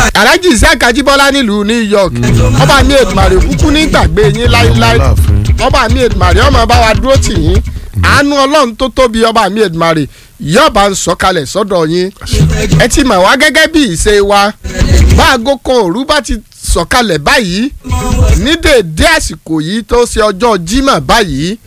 alhaji isaac ajibola nílùú new york ọba mi ètùmàrè kúkú ní gbàgbé yín láíláí ọba mi ètùmàrè ọmọ bá wa dúró tì yín àánú ọlọ́run tó tóbi ọba mi ètùmàrè yọba ń sọ̀kalẹ̀ sọ́dọ̀ yín ẹ ti mọ̀ wá gẹ́gẹ́ bí ìṣe wa bá aago kan òru bá ti sọ̀kalẹ̀ báyìí ní dèédé àsìkò yìí tó ṣe ọjọ́ jímọ̀ báyìí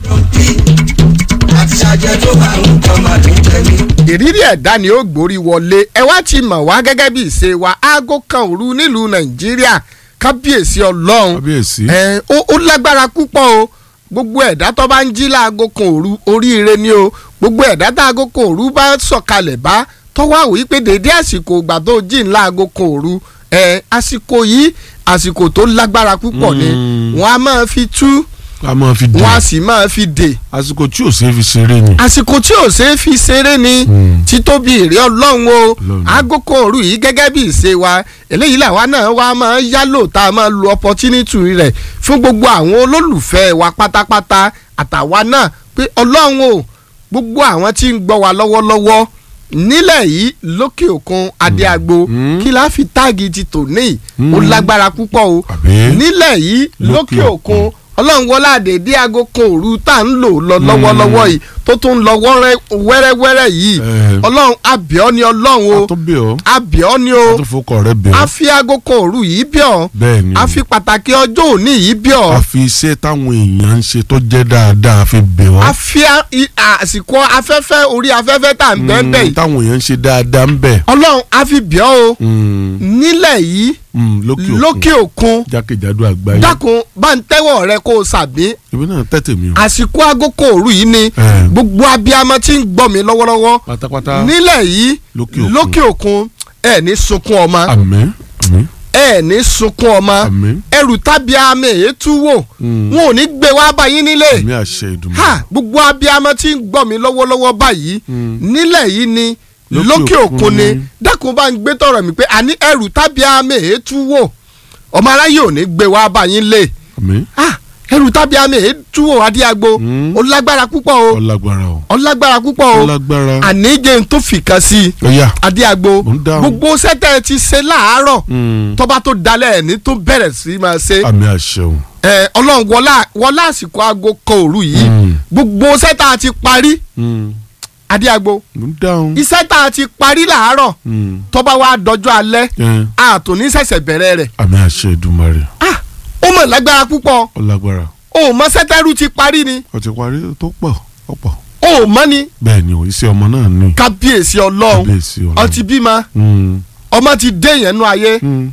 àti ṣàjẹ́ tó bá ń kọ́ máa dùn jẹ́ mi. ìrírí ẹ̀dá ni ó gbórí wọlé ẹ wá ti mọ̀ wá gẹ́gẹ́ bí ìṣe wa aago kan òru nílùú nàìjíríà kábíyèsí ọlọ́run kábíyèsí. ẹ ó ó lágbára púpọ̀ o gbogbo ẹ̀dá tó bá ń jí láago kan òru oríire ni o gbogbo ẹ̀dá tá aago kan òru bá sọ̀kalẹ̀ bá tọ́wọ́ àwòyí pé dédé àsìkò ìgbà tó jí ńlá aago kan òru ẹ àsìkò yìí àsìkò tó lágbára púpọ̀ ni Mm. wọ́n á máa fi tú a máa fi dùn wọ́n á sì máa fi dè àsìkò tí ò ṣeé fi ṣeré ni. àsìkò tí ò ṣeé fi ṣeré ni Mm. títóbi èrè ọlọ́run o Ọlọ́run. agogo òru yìí gẹ́gẹ́ bí ìṣe wa eléyìí làwa náà wá máa ń yálò tá a máa lo opportunity rẹ̀ fún gbogbo àwọn olólùfẹ́ wa pátápátá àtàwa náà pé ọlọ́run o gbogbo àwọn tí ń gbọ́ wa lọ́wọ́lọ́wọ́ nílẹ̀ yìí lókè òkun adéagbo Mm. kí la fi táàgì ti tò ní Mm. ó lágbára púpọ̀ o Àbí? nílẹ̀ yìí lókè Lókè òkun òkun. ọlọ́run wọlé àdèdè aago kan òru tá à ń lò lọ lọ́wọ́lọ́wọ́ yìí tó tún ń lọ wọ́rẹ́- wẹ́rẹ́wẹ́rẹ́ yìí Eh. ọlọ́run àbíọ́ ni ọlọ́run o a tó bẹ̀ ọ́ àbíọ́ ni o a tó fọkọ rẹ bẹ̀ a ọ́ fi aago kan òru yìí bí ọ bẹ́ẹ̀ ni a fi pàtàkì ọjọ́ òní yìí bí ọ a fi iṣẹ́ táwọn èèyàn ń ṣe tó jẹ́ dáadáa a fi bẹ̀ ọ́ a fi a- i- àsìkò afẹ́fẹ́ orí afẹ́fẹ́ tá à ń bẹ́ẹ̀ bẹ́ẹ̀ Mm, yìí táwọn èèyàn ń ṣe dáadáa ń bẹ̀ ọlọ́run a fi bí ọ o Mm, nílẹ̀ yìí mm, lókè lókè òkun òkun jákèjádò àgbáyé dákun bá ń tẹ́wọ̀ rẹ kó o sàbí ibi náà tẹ̀tẹ̀ mi o àsìkò aago kan òru yìí ni Eh. gbogbo abiyamọ tí ń gbọ́ mi lọ́wọ́lọ́wọ́ pátápátá nílẹ̀ yìí Lókè òkun. lókè òkun ẹ ní sunkún ọmọ àmín àmín ẹ ní sunkún ọmọ àmín ẹrù tábí àmì ètú wò Mm. wọn ò ní gbé wá báyìí nílé àmín àṣẹ ìdùnnú ha gbogbo abiyamọ tí ń gbọ́ mi lọ́wọ́lọ́wọ́ báyìí Mm. nílẹ̀ yìí ni Lókè lókè òkun òkun ni ni. dákun bá ń gbé tọrọ mi pé àní ẹrù tábí àmì ètú wò ọmọ aráyé ò ní gbé wá báyìí nílé àmín ah ẹrù tábí àmì ètú wò adíagbo Mm. ó lágbára púpọ̀ o ọlágbára o ó lágbára púpọ̀ o ọlágbára àníjẹ tó fìkan sí i ọyà adíagbo Mo ń dáhùn. gbogbo sẹ́tẹ̀ ti ṣe láàárọ̀ Mm. tọ́ba tó dalẹ̀ ní tó bẹ̀rẹ̀ sí máa ṣe àmín àṣẹ o ẹ ọlọ́run wọlá wọlá àsìkò aago kan òru yìí Mm. gbogbo sẹ́tà ti parí Mm. adíagbo mo ń dáhùn iṣẹ́ tá a ti parí láàárọ̀ Mm. tọ́ba wa dọjọ́ alẹ́ Eh, àtòní ṣẹ̀ṣẹ̀ bẹ̀rẹ̀ rẹ̀ àmín àṣẹ ìdùmarè ah ó mọ̀ lágbára púpọ̀ ọlágbára o ò mọ sẹ́tẹ̀rù ti parí ni ó ti parí tó pọ̀ ọ̀pọ̀ o ò mọ ni bẹ́ẹ̀ ni o iṣẹ́ ọmọ náà ní kábíyèsí ọlọ́run kábíyèsí ọlọ́run. ọtí bímọ Mm. ọmọ ti dé yẹn nú ayé Mm.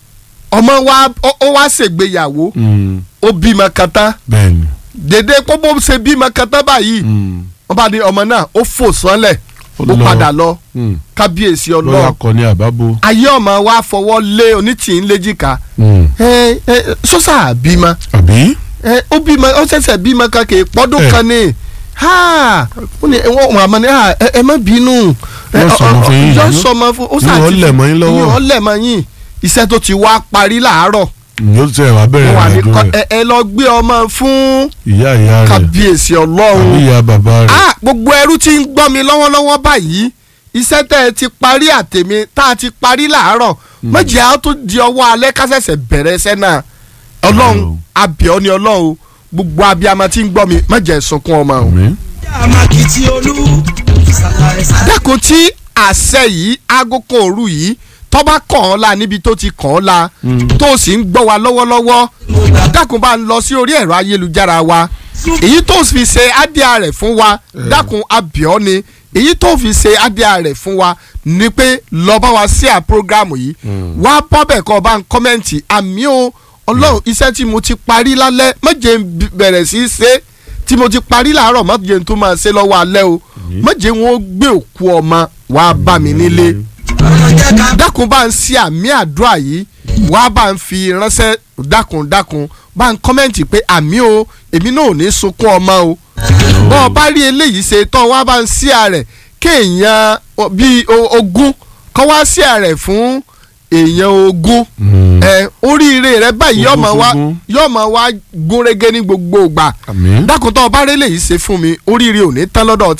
ọmọ wa ó ó wá ṣègbéyàwó Mm. ó bímọ kan tán bẹ́ẹ̀ ni dédé kó bó ṣe bímọ kan tán báyìí Mm. wọ́n bá ní ọmọ náà ó fò sánlẹ̀ Ó ó lọ. padà lọ Mm. kábíyèsí lọ́yà ọlọ́run kọ ní àbábo. ayé ọmọ wa fọwọ́ lé onítìín léjìká Mm. ẹ ẹ sọ́sà bímọ àbí ẹ ó bímọ ó ṣẹ̀ṣẹ̀ bímọ kan kì í pọ́dún Eh. kan ni ha ó ní wọ́n wọ́n àmọ́ ni ha ẹ ẹ má bínú ẹ, Yóò ọ- sọmọ ọ- fún yín yóò yìí. sọmọ fún ó Yóò lẹ̀ mọ́ yín lọ́wọ́. yóò lẹ̀ mọ́ yín iṣẹ́ tó ti wá parí làárọ̀ yóò tẹ wá ó bẹ̀rẹ̀ wà ní ìrìnàjò kọ́- rẹ̀ ẹ ẹ lọ gbé ọmọ fún ìyá ìyá rẹ̀ kábíyèsí àbí ọlọ́run ìyá bàbá rẹ̀. ah gbogbo ẹrú tí ń gbọ́ mi lọ́wọ́lọ́wọ́ báyìí iṣẹ́ tẹ́ ẹ ti parí àtẹ̀mí tá a ti parí làárọ̀ méjì á tó di ọwọ́ alẹ́ kásẹ̀sẹ̀ bẹ̀rẹ̀ ẹsẹ̀ náà ọlọ́run Ọlọ́run. abíọ́ ni ọlọ́run gbogbo abiyamọ tí ń gbọ́ mi méjì ẹ̀ sunkún ọmọ o. àmín àmàkìtì olú sàlàyé sàlàyé. dákun tí àṣẹ yìí aago kan òru yìí tọ́ba kàn án la níbi tó ti kàn án la Mm. tó o sì ń gbọ́ wa lọ́wọ́lọ́wọ́ dákun bá ń lọ sí orí ẹ̀rọ ayélujára wa èyí tó fi ṣe ádìá rẹ̀ fún wa dákun abíọ́ ni èyí tó fi ṣe ádìá rẹ̀ fún wa ni pé lọ bá wa sí à program yìí wá bọ́bẹ̀ kọ́ bá ń kọ́mẹ́ǹtì àmì o ọlọ́run iṣẹ́ tí mo ti parí lálẹ́ méje ń b- bẹ̀rẹ̀ sí í ṣe tí mo ti parí làárọ̀ méje ń tún máa ṣe lọ́wọ́ alẹ́ o méje wọn ó gbé òkú ọmọ wá bá mi nílé ọ̀nà jẹ́ ká dákun bá ń ṣe àmì àdúrà yìí wá bá ń fi ránṣẹ́ dákun dákun bá ń kọ́mẹ́ǹtì pé àmì o èmi náà ò ní sunkún ọmọ o bọ́ ọ bá rí eléyìí ṣe tán wá bá ń ṣí àrẹ̀ kéèyàn o- bíi o- ogún kọ́ wá ṣí àrẹ̀ fún èèyàn ogún Mm. ẹ oríire rẹ báyìí Ogún yọmọ wá fógún. yọmọ wá gúnrégé ní gbogbo ìgbà àmín dákun tó o bá rí eléyìí ṣe fún mi oríire ò ní tán lọ́dọ̀